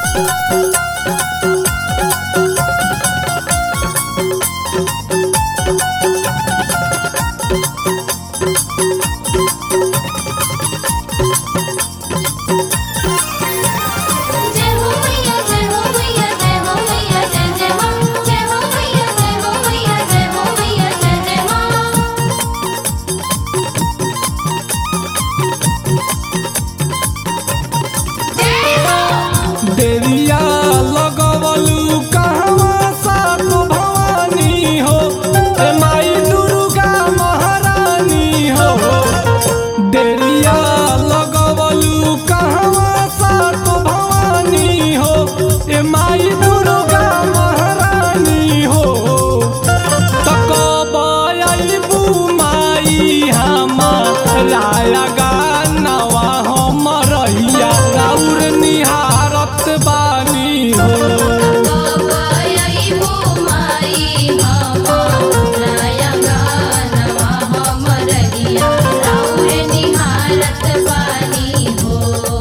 जय हो मैया जय हो मैया जय हो मैया जय जय मां जय हो मैया जय हो मैया जय हो मैया जय जय मां जय हो देविया लगवलू कहवा सात भवानी हो ए माई दुर्गा महारानी हो देविया लगवलू कहवा सात भवानी हो ए माई दुर्गा महारानी हो तकबयबू माई हमारा गानवा हमरैया राउर निहारत बानी हो बाबाई वो माई हमारा गानवा हमरहिया राउर निहारत बानी हो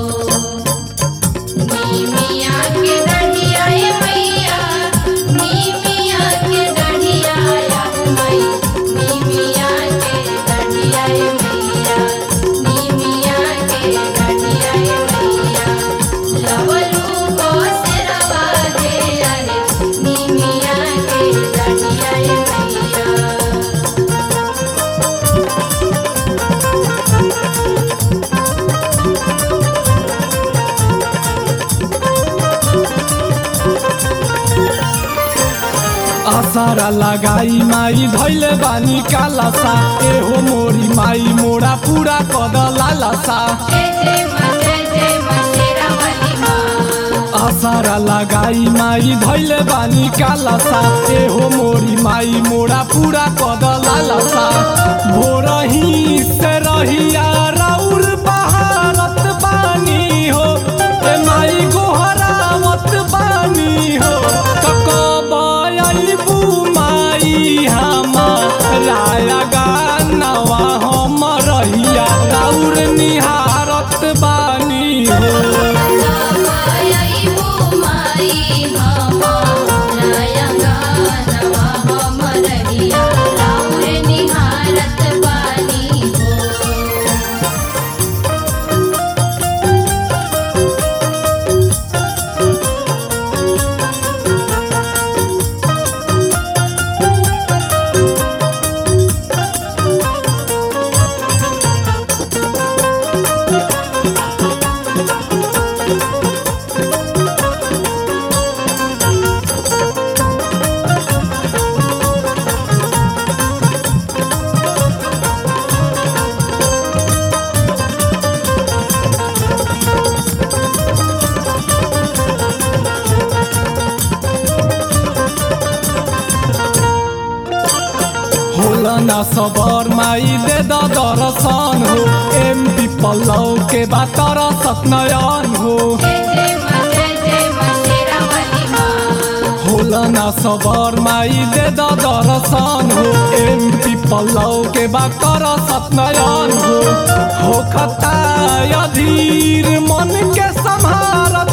नीमिया के डढ़िया ए मैया नीमिया के डढ़िया या मई नीमिया के डढ़िया ए मैया नीमिया के डढ़िया ए मैया लवलू को सिरवा दे अरे नीमिया के डढ़िया ए मैया आसारा लगाई माई धैले बानी कालासा एहो मोरी माई मोरा पूरा कद लालासा जय जय मां जय जय मां शेरा वाली मां आसारा लगाई माई धैले बानी कालासा एहो मोरी माई मोरा पूरा कद लालासा भोरही से रहिया राउर बहारत बानी हो ए माई गोहरावत बानी हो तकबयबू माई हमारा गानवा हमरैया राउर निहारत बानी हो बाबाई वो माई हमारा गानवा हमरहिया राउर निहारत बानी हो होला ना सबर माई दे द दर्शन हो एम पी पल्लव के बात सतनयन हो जय जय मां जय जय मां शेरा वाली मां होला ना सबर माई दे द दर्शन हो एम पी पल्लव के बात सतनयन हो हो खता अधीर मन के संहारत